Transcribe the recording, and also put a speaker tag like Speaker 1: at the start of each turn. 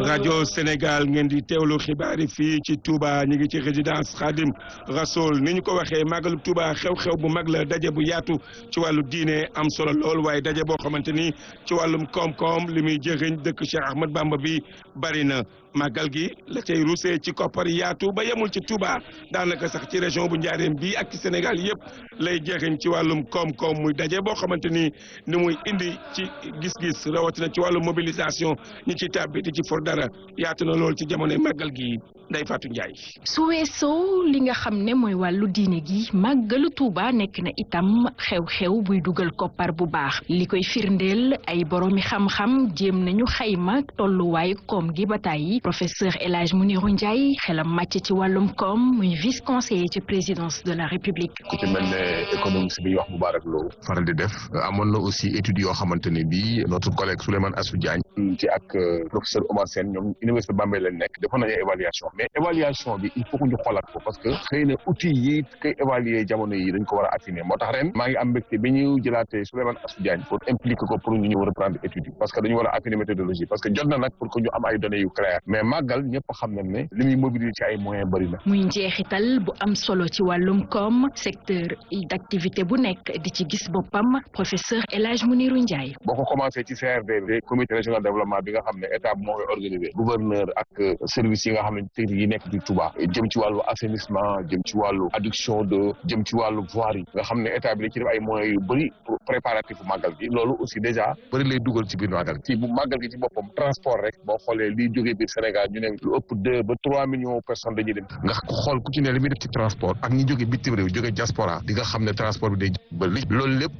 Speaker 1: rajo Sénégal ngeen di teewlu xibaar yi fii ci Touba ñu ngi ci résidence Khadim Rasoul ni ñu ko waxee màggalu Touba xew-xew bu mag la daje bu yaatu ci wàllu diine am solo lool waaye daje boo xamante ni ci wàllum koom-koom li muy jëriñ dëkk Cheikh Ahmad Bamba bi bari na màggal gi la cay rusee ci koppar yaatu ba yemul ci Touba daanaka sax ci région bu Njaareem bi ak ci Sénégal yëpp lay jëriñ ci wàllum koom-koom muy daje boo xamante ni ni muy indi ci gis-gis rawatina ci wàllum mobilisation ñi ci tàbbi di ci for dara yaatu na lool ci jamonoy màggal gi Ndeye Fatou Ndiaye.
Speaker 2: su weesoo li nga xam ne mooy wàllu diine gi màggalu Tuuba nekk na itam xew-xew buy dugal koppar bu baax li koy firndeel ay boroomi xam-xam jéem nañu xayma tolluwaayu koom gi ba tàyyi professeur El Hadj Mounirou Ndiaye xelam màcc ci wàllum koom muy vice conseiller ci présidence de la république.
Speaker 3: ku ci mel ne économiste bi wax Moubarak Lo faral di def amoon na aussi études yoo xamante ne bii notre collègue Souleymane Assou Diagne ci ak professeur Omar Sène ñoom université Bambey lañ nekk defoon nañu évaluation mais évaluation bi il faut que ñu xoolaat ko parce que xëy na outils yi koy évaluer jamono yi dañ ko war a affiner moo tax ren maa ngi am mbégte bi ñu jëlaatee Souleymane Assou Diagne pour impliquer ko pour ñu ñëw reprendre études yi parce que dañu war a affiner méthodologie parce que jot na nag pour que ñu am ay données yu claires mais màggal ñëpp xam nañ ne li muy mobiliser ci ay moyens bëri na
Speaker 2: muy njeexital bu am solo ci wàllum koom secteur d'activité bu nekk di ci gis boppam professeur El Hadj Mounirou Ndiaye
Speaker 3: boo ko commencé ci CRD comité régional de développement bi nga xam ne état bi moo koy organisé gouverneur ak service yi nga xam ne technique yi nekk ci Touba jëm ci wàllu assainissement jëm ci wàllu adduction de jëm ci wàllu voirie nga xam ne état bi da ci def ay moyens yu bëri pour préparatif bu màggal gi loolu aussi déjà bëri lay dugal ci biir màggal ci bu màggal gi ci boppam transport rek boo xoolee liy jógee biir Sénégal ñu ne lu ëpp deux ba trois millions personnes dañuy dem nga xool ku ci ne li muy def ci transport ak ñi jógee bitim réew jógee diaspora di nga xam ne transport bi day ba li loolu lépp